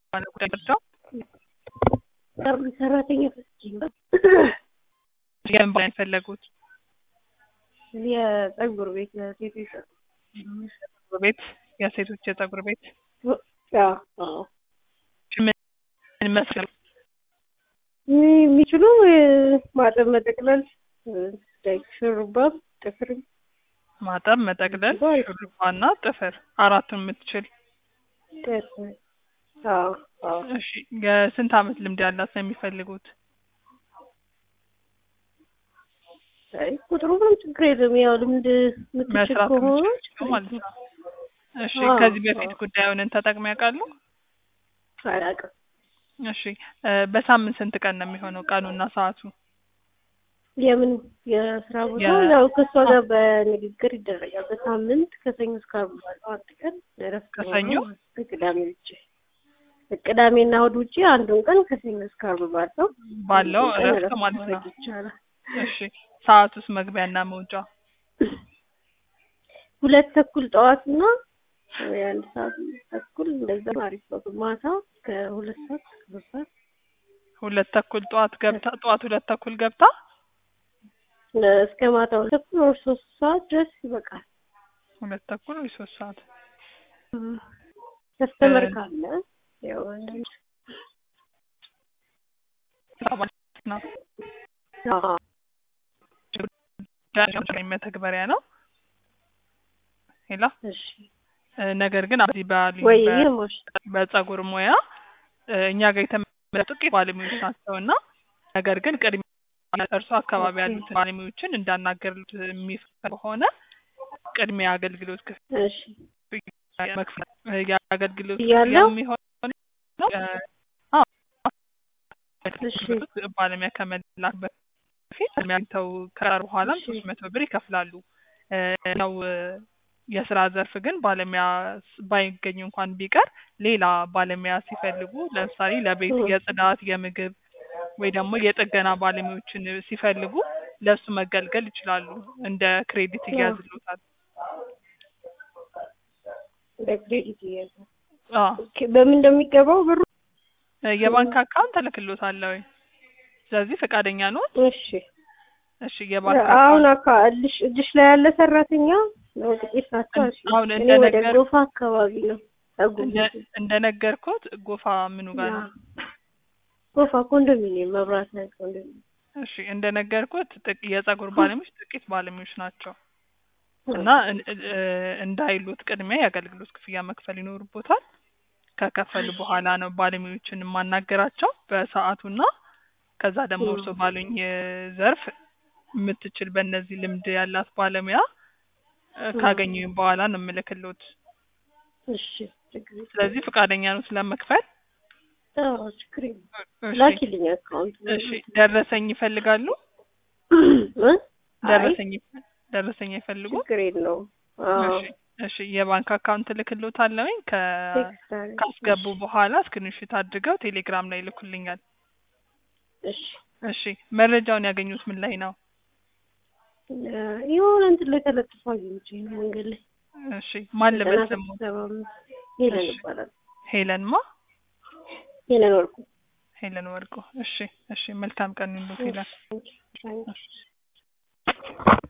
ባለ ጉዳይ መርጃው ሰራተኛ ፈስቼ ነው የምን ባለ የፈለጉት የጸጉር ቤት የሴቶች ጸጉር ቤት የሴቶች የጸጉር ቤት አዎ ምን መስል የሚችሉ ማጠብ፣ መጠቅለል፣ ሹሩባም ጥፍርም ማጠብ፣ መጠቅለል፣ ሹሩባና ጥፍር አራቱን የምትችል ጥፍር አዎ አዎ እሺ የስንት አመት ልምድ ያላት ነው የሚፈልጉት? አይ ቁጥሩ ምንም ችግር የለም። ያው ልምድ የምትችል መስራት ከሆነ የምትችል ማለት ነው። እሺ አዎ፣ ከዚህ በፊት አዎ። ጉዳዩን ተጠቅመው ያውቃሉ? አላውቅም። እሺ እ በሳምንት ስንት ቀን ነው የሚሆነው ቀኑና ሰዓቱ? የምን የስራ ቦታ የ- ያው ከእሷ ጋር በንግግር ይደረጋል። በሳምንት ከሰኞ እስከ ዓርብ ባለው አንድ ቀን እረፍት ከሰኞ? ኖሮ ከቅዳሜ ውጭ ቅዳሜና እሑድ ውጭ አንዱን ቀን ከሰኞ እስከ ዓርብ ባለው ባለው አንዱን ቀን እረፍት እረፍት ማለት ነው። ማድረግ ይቻላል። እሺ ሰዓቱስ መግቢያና መውጫ? ሁለት ተኩል ጠዋትና የአንድ ሰዓት ተኩል እንደዛ አሪፍ ነው። ማታ ከሁለት ሰዓት እስከ ሶስት ሰዓት ሁለት ተኩል ጠዋት ገብታ ጠዋት ሁለት ተኩል ገብታ እስከ ማታ ሁለት ተኩል ወር ሶስት ሰዓት ድረስ ይበቃል። ሁለት ተኩል ወይ ሶስት ሰዓት ከስተመር እ- ካለ ያው አንዳንድ ማለት ነው። አዎ መተግበሪያ ነው። ሄላ እሺ እ ነገር ግን እዚህ ባሉኝ ወይ በ- ይርሞሽ በጸጉር ሙያ እ እኛ ጋር የተመረጡ ጥቂት ባለሙያዎች ናቸው እና ነገር ግን ቅድሚያ እርሱ አካባቢ ኦኬ። ያሉትን ባለሙያዎችን እንዳናገርሉት የሚፈልግ ከሆነ ቅድሚያ አገልግሎት እሺ ክፍያ መክፈል እ የአገልግሎት እያለው? ክፍያ የሚሆነው እ አዎ እሺ ባለሙያ ከመላክ በፊት አግኝተው ከቀሩ በኋላ እሺ። ሶስት መቶ ብር ይከፍላሉ። እ ያው እ የስራ ዘርፍ ግን ባለሙያ ስ- ባይገኝ እንኳን ቢቀር ሌላ ባለሙያ ሲፈልጉ ለምሳሌ ለቤት እ። የጽዳት፣ የምግብ ወይ ደግሞ የጥገና ባለሙያዎችን ሲፈልጉ ለእሱ መገልገል ይችላሉ። እንደ ክሬዲት ያ። እያዝሎታል። በክሬዲት እያዘ አዎ ኦኬ። በምን እንደሚገባው ብሩ? እ የባንክ አካውንት እልክሎታለሁ ወይ? ስለዚህ ፈቃደኛ ነው? እሺ እሺ የባንክ አሁን አካውንት አካ እልሽ እጅሽ ላይ ያለ ሰራተኛ ነው ጥቂት ናቸው። እሺ አሁን እኔ ወደ እንደነገር- ጎፋ አካባቢ ነው ጸጉር እንደ- ቤቱ። እንደነገርኩት ጎፋ ምኑ ጋር ነው? ጎፋ ኮንዶሚኒየም መብራት ላይ ኮንዶሚኒየም እሺ እንደነገርኩት ጥቅ- የጸጉር ባለሙያዎች ጥቂት ባለሙያዎች ናቸው እና እን- እ- እንዳይሉት ቅድሚያ የአገልግሎት ክፍያ መክፈል ይኖርቦታል። ከከፈሉ በኋላ ነው ባለሙያዎችን የማናገራቸው በሰዓቱና ከዛ ደግሞ እ። እርስዎ ባሉኝ እ ዘርፍ የምትችል በእነዚህ ልምድ ያላት ባለሙያ እ እ። ካገኙኝ በኋላ ነው የምልክሎት። እሺ ችግር የለም። ስለዚህ ፈቃደኛ ነው ስለመክፈል? አዎ ችግር የለም። እሺ ላኪልኝ አካውንት እሺ ደረሰኝ ይፈልጋሉ? እ? ደረሰኝ ይፈ- ደረሰኝ አይፈልጉ? ችግር የለውም። አዎ እሺ እሺ የባንክ አካውንት ልክሎታለሁኝ ከ ቴክስት አድርጊ። ካስገቡ በኋላ ስክሪንሾት አድርገው ቴሌግራም ላይ ይልኩልኛል። እሺ እሺ መረጃውን ያገኙት ምን ላይ ነው? እ የሆነ እንትን ላይ ተለጥፎ አግኝቼ ነው መንገድ ላይ እሺ ማን ልበል ዘጠና ስሙ? ስድስት ሰባ አምስት ሄለን እሺ። ይባላል። ሄለን ማ? ሄለን ወርቁ ሄለን ወርቁ። እሺ እሺ መልካም ቀን ይሁንልዎት ሄለን። እሺ።